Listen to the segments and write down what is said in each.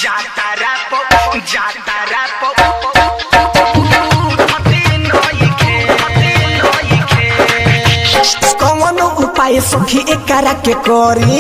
जातारा पो जातारा पो हते नइखे हते नइखे कौन उपाय सखी एकरा के करी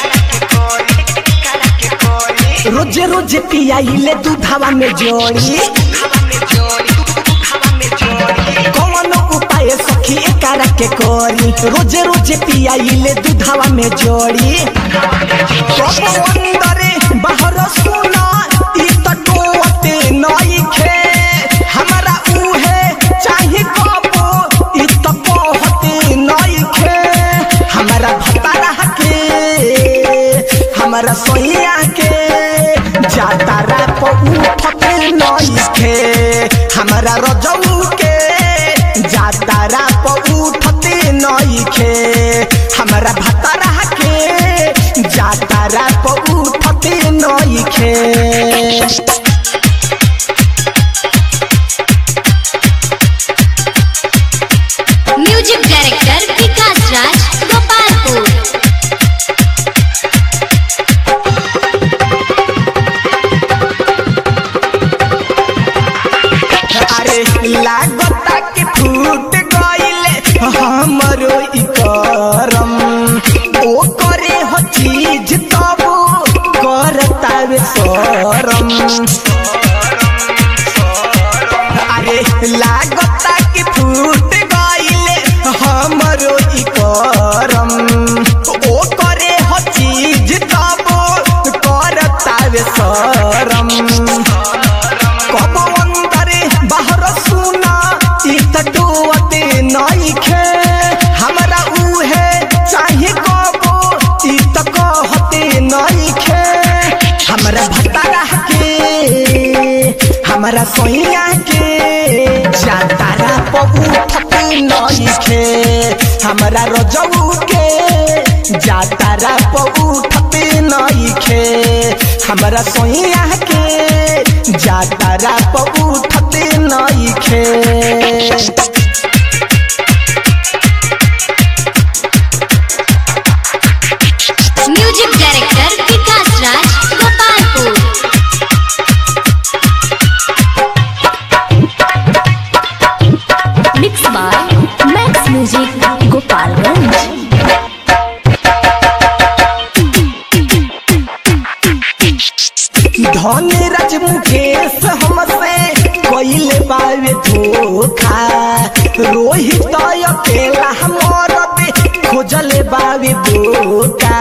काला के कोरी रोजे रोजे पियाइले दूधावा में जोड़ी हवा में जोड़ी हवा में जोड़ी कौन उपाय सखी एकरा के करी रोजे रोजे पियाइले दूधावा में जोड़ी कबो अंदरे बाहर सुना ई त टोते नइखे हमरा उहे चाही कबो ई त कहते नइखे हमरा भतारा के हमरा सोइया के जातारा प उठते नइखे हमरा रजऊ के जातारा प उठते नइखे हमरा भतारा के जातारा प उठते नइखे म्यूजिक डायरेक्टर विकास राज गोपालपुर अरे लागता के फूट गइले हमरो ई करम ओ करे हो चीज तब करता वे शरम अरे लागता के फूट गइले हमरो ई करम ओ करे हो चीज तब करता वे शरम कबो अंदरे बाहर सुना ई त डोते नइखे हमरा उहे चाहे कबो ई त कहते नइखे हमरा भतारा के हमरा सोइया के जातारा पबू उठते नइखे हमरा रजऊ के जातारा पबू उठते नइखे हमरा सोइया के जातारा पबू उठते नइखे music director Vikas Raj Gopalpur mix by Max music Gopalganj Dhan Raj Mukesh हमसे कोइले बावे धोखा रोहित अकेला हमर खोजले बावे बोका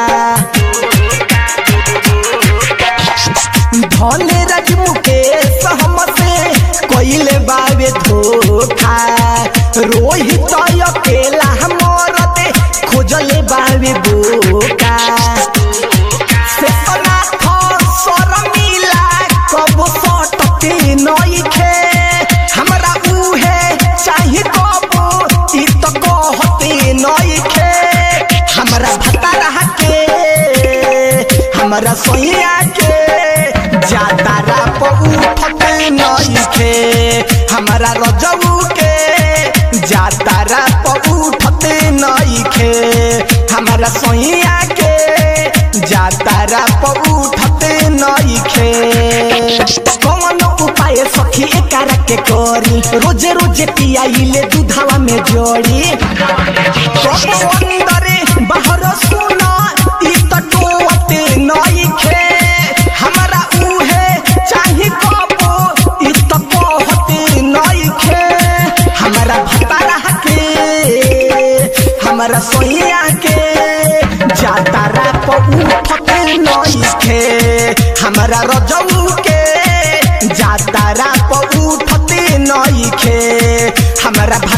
धन राज मुकेश हमसे कोइले बावे धोखा रोहित अकेला हमर खोजले बावे बोका से अनाथ शर्मिला कबो सटते नइखे हमरा उहे चाही कबो ई त कहते नइखे हमरा भतारा के हमरा सोइया के जातारा प उठते नइखे हमरा रजऊ के जातारा प उठते नइखे हमरा सोइया के जातारा प उठते नइखे कौन उपाय सखी एकरा के करी रोजे रोजे पियाइले दूधावा में जोड़ी कबो अंदरे बाहर सुना ई त टोते नइखे हमरा उहे चाही कबो ई त कहते नइखे हमरा भतारा के हमरा सोइया के जातारा प उठते नइखे हमरा रजऊ के जातारा प उठते नइखे हमरा